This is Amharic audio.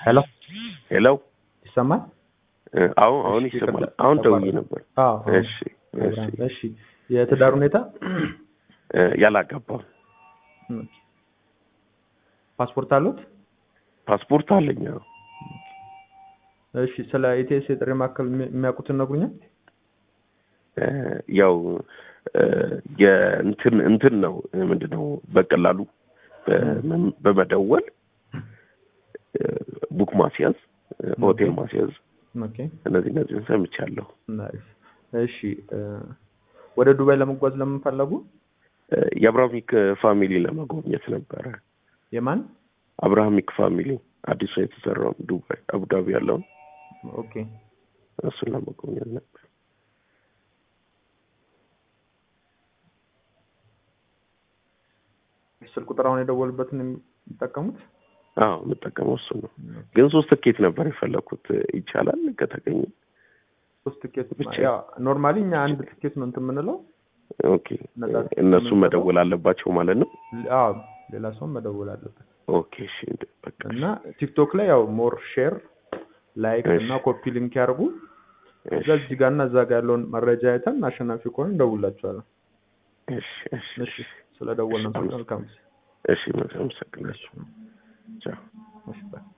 ሄሎ ሄሎ ይሰማል? አሁን አሁን እሺ፣ ይሰማል። ይቅርታ፣ አሁን ደውዬ ተቋረጠ። ነበር። አዎ አዎ። እሺ እሺ እሺ የትዳር ሁኔታ እ ያላገባው ፓስፖርት አሉት? ፓስፖርት አለኝ። አዎ። እሺ ስለ ኢቲኤስ የጥሪ ማዕከል የሚ- የሚያውቁትን ነግሩኛል? እ ያው እ የእንትን እንትን ነው ምንድን ነው በቀላሉ በመ- በመደወል እ ቡክ ማስያዝ እ ሆቴል ማስያዝ ኦኬ እነዚህ እነዚህን ሰምቻለሁ። ናይስ። እሺ እ ወደ ዱባይ ለመጓዝ ለምን ፈለጉ? እ የአብርሃሚክ ፋሚሊ ለመጎብኘት ነበረ። የማን? አብርሃሚክ ፋሚሊ አዲሱ የተሰራውን ዱባይ አቡዳቢ ያለውን ኦኬ እሱን ለመጎብኘት ነበር። ስልክ ቁጥር አሁን የደወሉበትን የሚጠቀሙት? አዎ የምጠቀመው እሱ ነው። ግን ሶስት ትኬት ነበር የፈለኩት። ይቻላል ከተገኘ? ሶስት ትኬት ብቻ። ያው ኖርማሊ እኛ አንድ ትኬት ነው እንትን የምንለው። ኦኬ ነጻ ትኬት እነሱ የምንሰጠው? መደወል አለባቸው ማለት ነው። አዎ ሌላ ሰው መደወል አለበት። ኦኬ እሺ በቃ እና ቲክቶክ ላይ ያው ሞር ሼር ላይክ እሺ። እና ኮፒ ሊንክ ያርጉ። እሺ እዛ እዚህ ጋር እና እዛ ጋር ያለውን መረጃ አይተን አሸናፊ ከሆነ እንደውላችኋለን። እሺ እሺ እሺ ስለደወልን መልካም ጊዜ። እሺ አመሰግናለሁ። ቻው እሺ ባይ